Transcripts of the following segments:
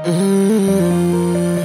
Mm.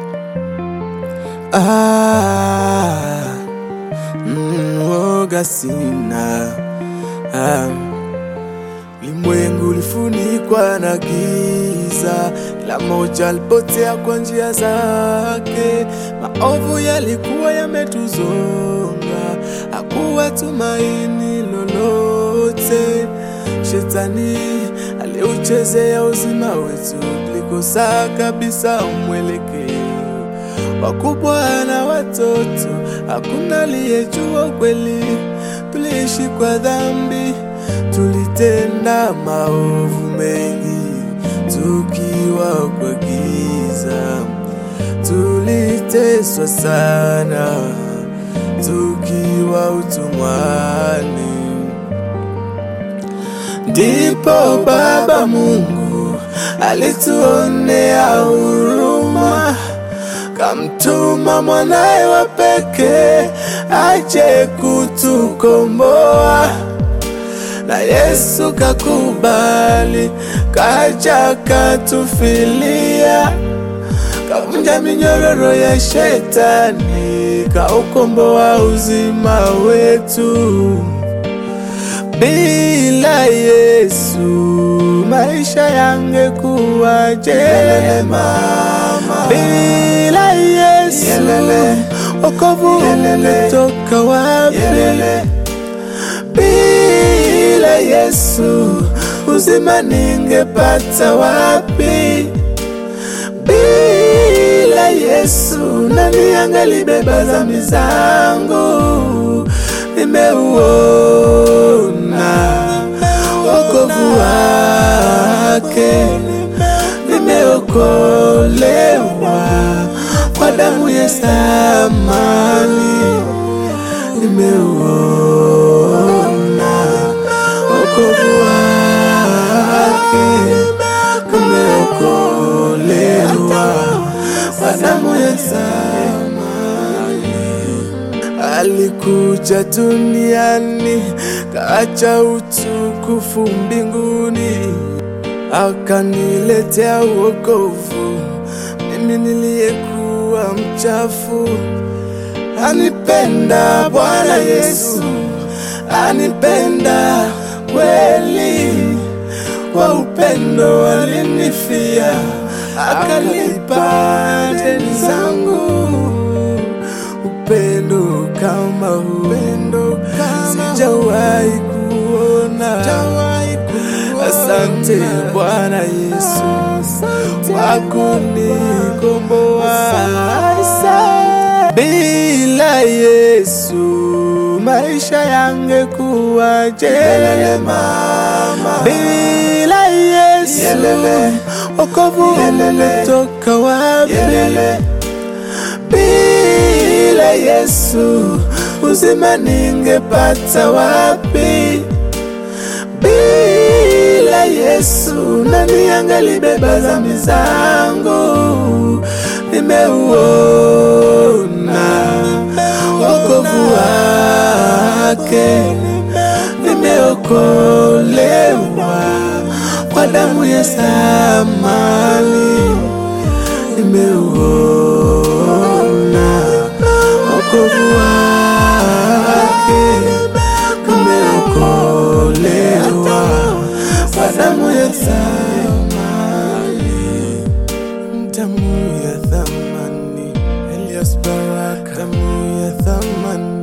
Ah. Mm, woga sina ah. Ulimwengu ulifunikwa na giza, kila mmoja alipotea kwa njia zake. Maovu yalikuwa yametuzonga, hakuwa tumaini lolote. Shetani aliuchezea uzima wetu, tulikosa kabisa mwelekeo. Wakubwa na watoto, hakuna aliyejua ukweli. Tuliishi kwa dhambi, tulitenda maovu mengi, tukiwa kwa giza, tuliteswa sana, tukiwa utumwani. Ndipo Baba Mungu alituonea huruma, kamtuma mwanaye wa pekee aje kutukomboa. Na Yesu kakubali, kaja katufilia, kavunja minyororo ya shetani, kaukomboa uzima wetu. Bila Yesu maisha yangekuwaje? Bila Yesu wokovu ungetoka wapi? Bila Yesu uzima ningepata wapi? Bila Yesu nani angelibeba dhambi zangu? Nimeuona wokovu wake, nimeokolewa kwa damu ya thamani. Nimeuona wokovu wake, nimeokolewa kwa damu ya thamani. Alikuja duniani kaacha utukufu mbinguni, akaniletea wokovu mimi niliyekuwa mchafu. Anipenda Bwana Yesu, anipenda kweli, kwa upendo alinifia, akalipa deni zangu upendo kama upendo sijawahi kuona. Asante Bwana Yesu kwa kunikomboa. Bila Yesu maisha yangekuwaje? Bila Yesu wokovu ungetoka wapi? Bila Yesu uzima ningepata wapi? Bila Yesu nani angelibeba dhambi zangu? Nimeuona wokovu wake, nimeokolewa kwa damu ya thamani. Nimeuona wokovu wake, nimeokolewa kwa damu ya thamani, damu ya thamani, Elias Baraka, damu ya thamani